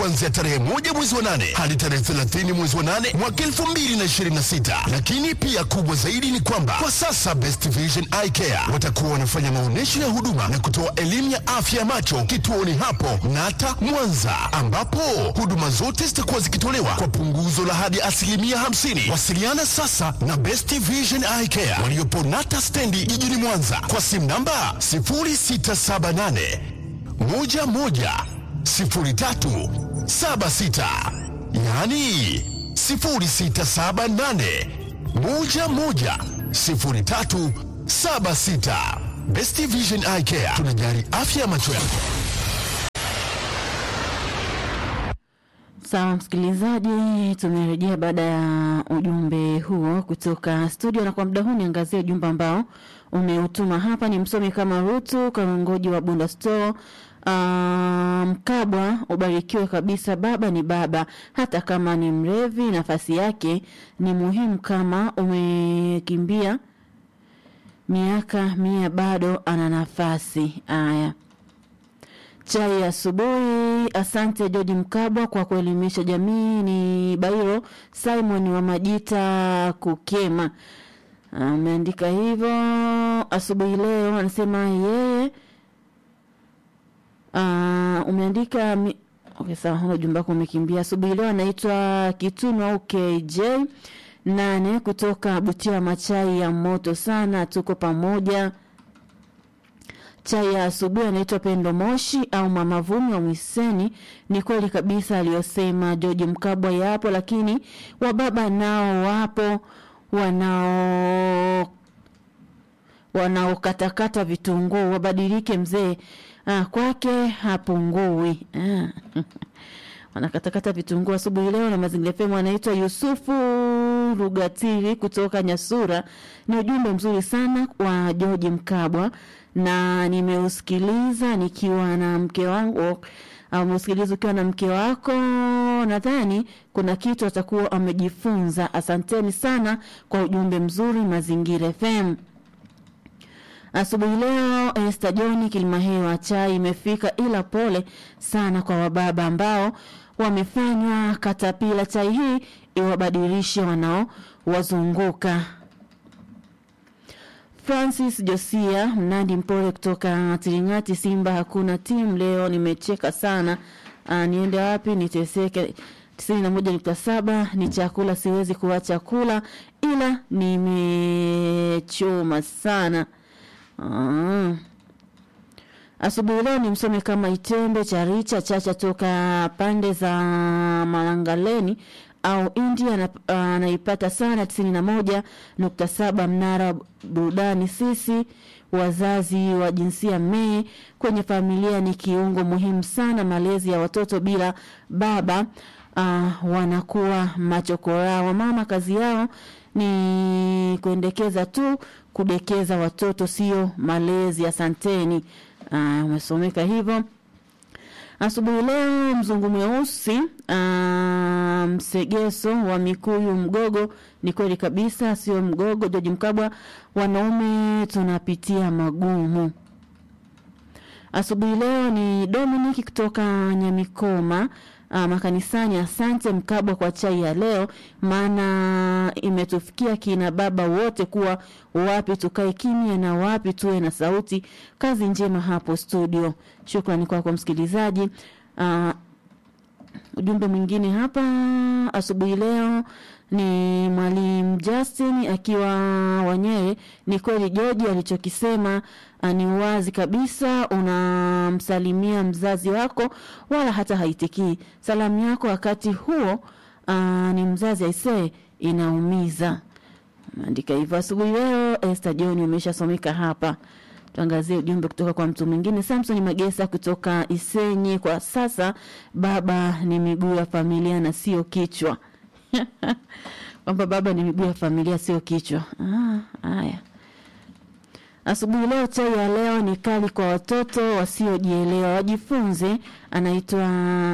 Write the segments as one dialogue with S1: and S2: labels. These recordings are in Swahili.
S1: kuanzia tarehe moja mwezi wa nane hadi tarehe 30 mwezi wa nane mwaka 2026. Lakini pia kubwa zaidi ni kwamba kwa sasa Best Vision Eye Care watakuwa wanafanya maonyesho ya huduma na kutoa elimu ya afya ya macho kituoni hapo Nata Mwanza, ambapo huduma zote zitakuwa zikitolewa kwa punguzo la hadi asilimia 50. Wasiliana sasa na Best Vision Eye Care waliopo Nata stendi jijini Mwanza kwa simu namba 0678 11 03 76, yaani 0678 11 03 76. Best Vision Eye Care tunajali afya ya macho yako.
S2: Sawa msikilizaji, tumerejea baada ya ujumbe huo kutoka studio, na kwa muda huu niangazie ujumbe ambao umeutuma hapa. Ni msomi kama Rutu Karongoji wa Bunda Store. Ah, Mkabwa, ubarikiwe kabisa. Baba ni baba, hata kama ni mrevi, nafasi yake ni muhimu. Kama umekimbia miaka mia, bado ana nafasi. Aya, chai ya asubuhi. Asante George Mkabwa kwa kuelimisha jamii. Ni Bairo Simon wa Majita Kukema ameandika hivyo asubuhi leo, anasema yeye uh, umeandika mi... okay, sawa, huna ujumbe wako umekimbia. Asubuhi leo anaitwa Kitunu au KJ nane kutoka Butia, machai ya moto sana, tuko pamoja chai ya asubuhi anaitwa Pendo Moshi au Mama Vumi wa Mwiseni. Ni kweli kabisa aliyosema George Mkabwa, yapo lakini wababa nao wapo wanao wanaokatakata vitunguu, wabadilike mzee. Ah, kwake hapungui. Ah. wanakatakata vitunguu asubuhi leo na mazingira femu. Anaitwa Yusufu Rugatiri kutoka Nyasura. Ni ujumbe mzuri sana wa George Mkabwa na nimeusikiliza nikiwa na mke wangu au umeusikiliza ukiwa na mke wako, nadhani kuna kitu atakuwa amejifunza. Asanteni sana kwa ujumbe mzuri Mazingira FM. Asubuhi leo Esther John Kilimahewa, chai imefika, ila pole sana kwa wababa ambao wamefanywa katapila. Chai hii iwabadilishe wanao wazunguka. Francis Josia Mnandi Mpole kutoka Tiringati, Simba hakuna timu leo, nimecheka sana. Aa, niende wapi niteseke? tisini na moja nukta saba ni chakula, siwezi kuacha kula, ila nimechoma sana. Ah. Asubuhi leo ni msome kama Itembe Charicha Chacha toka pande za Malangaleni au India anaipata sana tisini na moja nukta saba Mnara burudani. Sisi wazazi wa jinsia me kwenye familia ni kiungo muhimu sana. Malezi ya watoto bila baba uh, wanakuwa machokora. Wamama kazi yao ni kuendekeza tu, kudekeza watoto, sio malezi. Asanteni. Uh, umesomeka hivyo asubuhi leo. Mzungu mweusi uh, msegeso wa Mikuyu Mgogo. Ni kweli kabisa, sio mgogo. Joji Mkabwa, wanaume tunapitia magumu. Asubuhi leo ni Dominic kutoka Nyamikoma uh, makanisani. Asante Mkabwa kwa chai ya leo, maana imetufikia kina baba wote kuwa wapi tukae kimya na wapi tuwe na sauti. Kazi njema hapo studio. Shukrani kwako kwa msikilizaji. Uh, ujumbe mwingine hapa asubuhi leo ni mwalimu Justin akiwa Wanyere. Ni kweli George alichokisema ni wazi kabisa. Unamsalimia mzazi wako wala hata haitikii salamu yako, wakati huo aa, ni mzazi aisee, inaumiza. Andika hivyo asubuhi leo. Esther John umeshasomeka hapa. Tuangazie ujumbe kutoka kwa mtu mwingine. Samson Magesa kutoka Isenyi. Kwa sasa baba ni miguu ya familia na sio kichwa kwamba baba ni miguu ya familia sio kichwa. Haya, asubuhi leo chai ya leo ni kali kwa watoto wasiojielewa, wajifunze. Anaitwa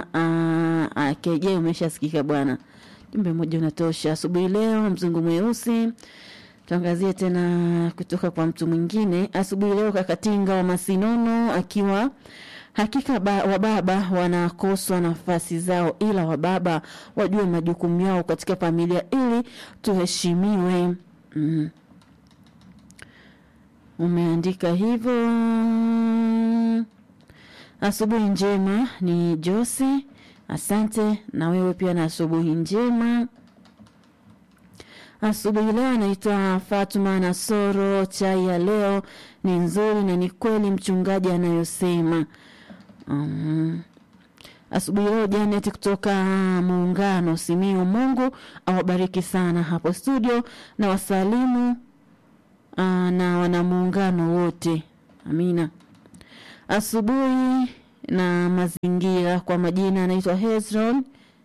S2: uh, KJ. Umeshasikika bwana, jumbe moja unatosha. Asubuhi leo mzungu mweusi tuangazie tena kutoka kwa mtu mwingine asubuhi leo. Kakatinga wa Masinono akiwa Hakika ba, wababa wanakoswa nafasi zao, ila wababa wajue majukumu yao katika familia ili tuheshimiwe. Mm. Umeandika hivyo. Asubuhi njema ni Jose, asante na wewe pia na asubuhi njema. Asubuhi leo anaitwa Fatuma Nasoro. Chai ya leo ni nzuri na ni kweli mchungaji anayosema. Um, asubuhi leo Janet kutoka Muungano Simiu, Mungu awabariki sana hapo studio na wasalimu uh, na wanamuungano wote, amina. Asubuhi na mazingira, kwa majina anaitwa Hezron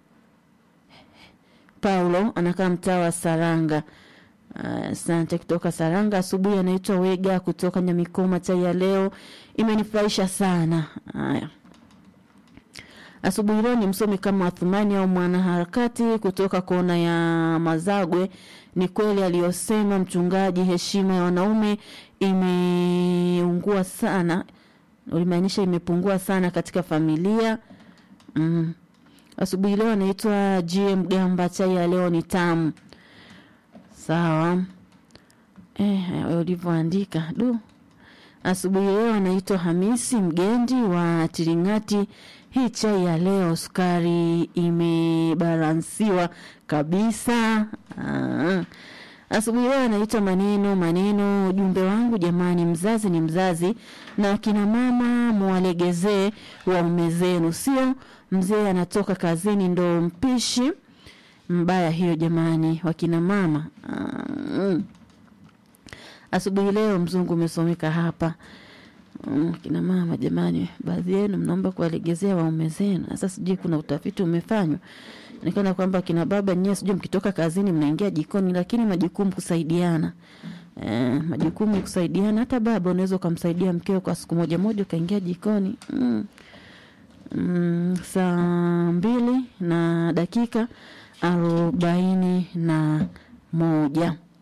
S2: Paulo anakaa mtaa wa Saranga. Asante uh, kutoka Saranga. Asubuhi anaitwa Wega kutoka Nyamikoma. Chai ya leo imenifurahisha sana. Haya, asubuhi leo ni msomi kama Athumani au mwanaharakati kutoka kona ya Mazagwe. Ni kweli aliyosema mchungaji, heshima ya wanaume imeungua sana, ulimaanisha imepungua sana katika familia mm. Asubuhi leo anaitwa GM Gamba. Chai ya leo ni tamu. Sawa eh, ulivyoandika du. Asubuhi leo anaitwa Hamisi Mgendi wa Tiringati. Hii chai ya leo sukari imebalansiwa kabisa. Aa. Asubuhi leo anaitwa maneno maneno. Ujumbe wangu jamani, mzazi ni mzazi, na akina mama mwalegezee waume zenu, sio mzee anatoka kazini ndo mpishi mbaya hiyo jamani, wakina mama. Mm. Asubuhi leo mzungu umesomeka hapa. Mm, kina mama jamani, baadhi yenu mnaomba kuwalegezea waume zenu. Sasa sijui kuna utafiti umefanywa nikana kwamba kina baba nyewe sijui mkitoka kazini mnaingia jikoni, lakini majukumu kusaidiana. Eh, majukumu kusaidiana. Hata baba unaweza ukamsaidia mkeo kwa siku moja moja ukaingia jikoni. Mm. Mm, saa mbili na dakika arobaini na moja.